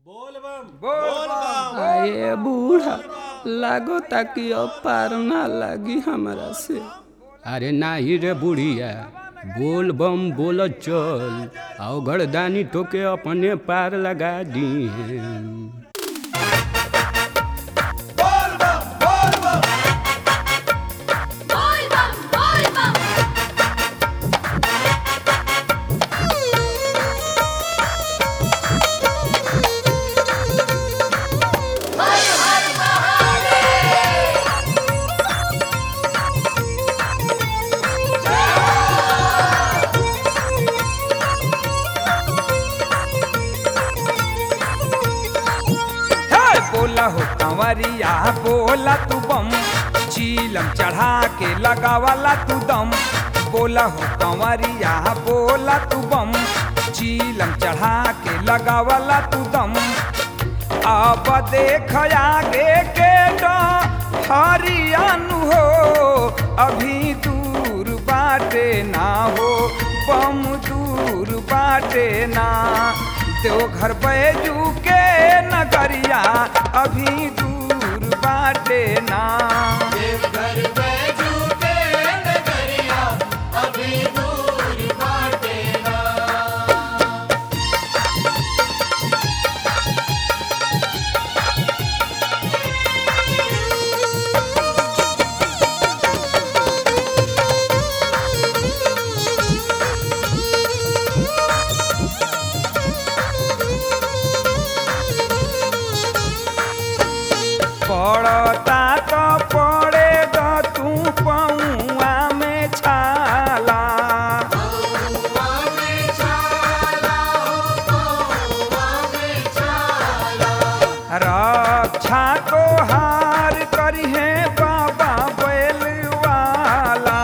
बोल बम बोल बम आए बूढ़ा लागो ताकि अब पार ना लागी हमरा से अरे नाही रे बुढ़िया बोल बम बोल चल आओ गड़दानी तोके अपने पार लगा दी बोल बम बोल बम Boy bum, boy bum. Har har Mahadev. हे बोला हो कंवरिया बोला तू बम चीलम चढ़ा के लगावाला तू दम बोला हो कंवरिया बोला तू बम चीलम चढ़ा के लगावाला तू दम अब देख आगे के हरियानु हो अभी दूर बाटे ना हो बम दूर बाटे ना देवघर बैजू के नगरिया अभी दूर बाटे ना घर बैजू के नगरिया अभी दूर बाटे ना पड़ता तो पड़े ग तू पौआ में छाला रक्षा को हार करी है बाबा बैल वाला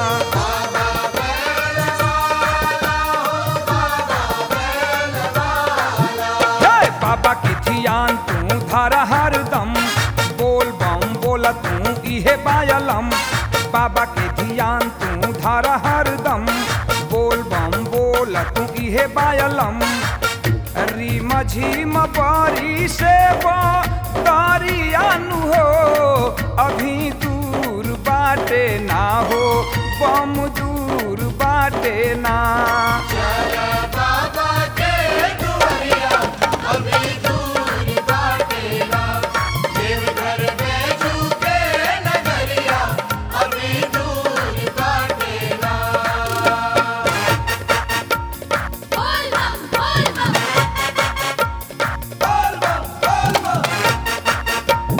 हे बाबा की धियान तू धर हरदम बोल बम बोला तू इहे बायलम बाबा के धियान तू धर हरदम बोल बम बोला तू इहे बायलम रीम झीम बारी से तारियानु हो अभी दूर बाटे ना हो बम दूर बाटे ना बाबा के दुआरिया अभी दूर बाटे ना देवघर बैजू के नगरिया अभी दूर बाटे ना Boy bum, boy bum. बोल बम बोल बम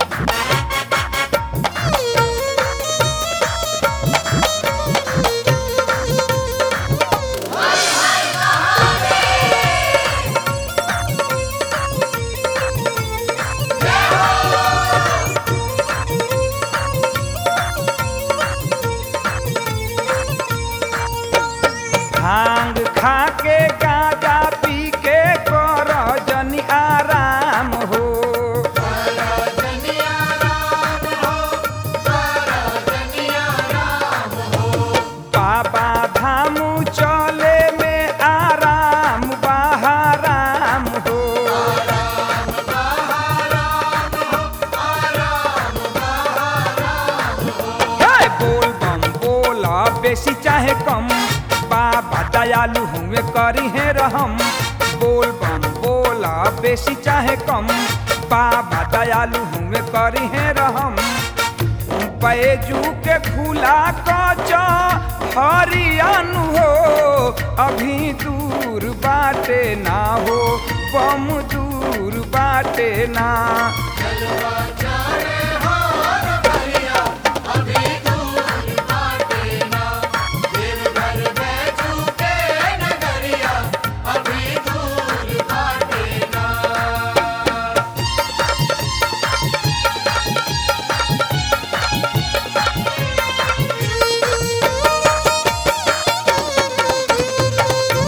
भांग खा के गांजा पी के कर जनी आराम हो रजनिया राम हो रजनिया राम हो बाबा धाम चले में आराम बहाराम हो हे बोल बम बोला बेसी चाहे कम बाबा दयालु हुए करी है रहम बोल बम बोला बेसी चाहे कम बाबा दयालु हुए करी है रहम बैजू के खुला कचा हरियानु हो अभी दूर बाटे ना हो बम दूर बाटे ना अभी दूर बाटे ना देवघर बैजू के नगरिया अभी दूर बाटे ना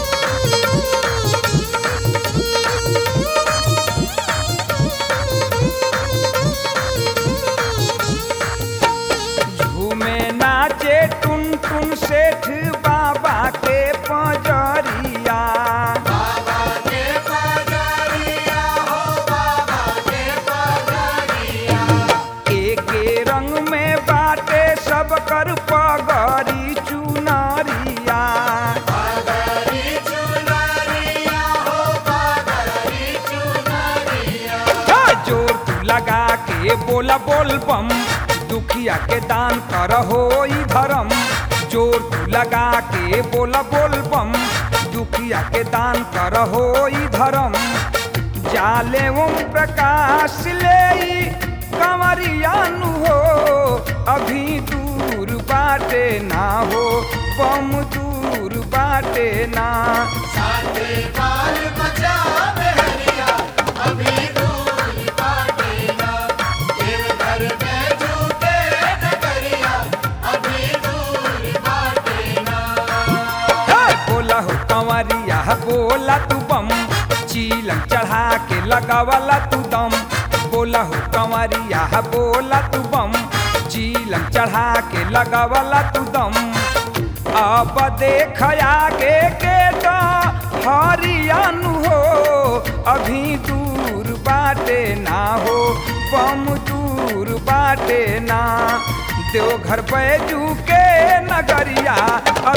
Boy के बोला बोल बम दुखिया के दान कर हो धर्म जोर तू लगा के बोला बोल बम दुखिया के दान कर हो धर्म जाले ओम प्रकाश ले कंवरियानु हो अभी दूर बाटे ना हो बम दूर बाटे ना साथे बाल बचा हरिया अभी दूर बाटे ना देवघर में झूठे नगरिया अभी दूर बाटे ना हे, बोला हो कंवरिया बोला तू बम चीलम चढ़ा के लगावला तू दम बोला हो कंवरिया बोला तू बम चीलम चढ़ा के लगावला तू दम अब देख आगे के तो हरियानु हो अभी दूर बाटे ना हो बम दूर बाटे ना देवघर बैजू के नगरिया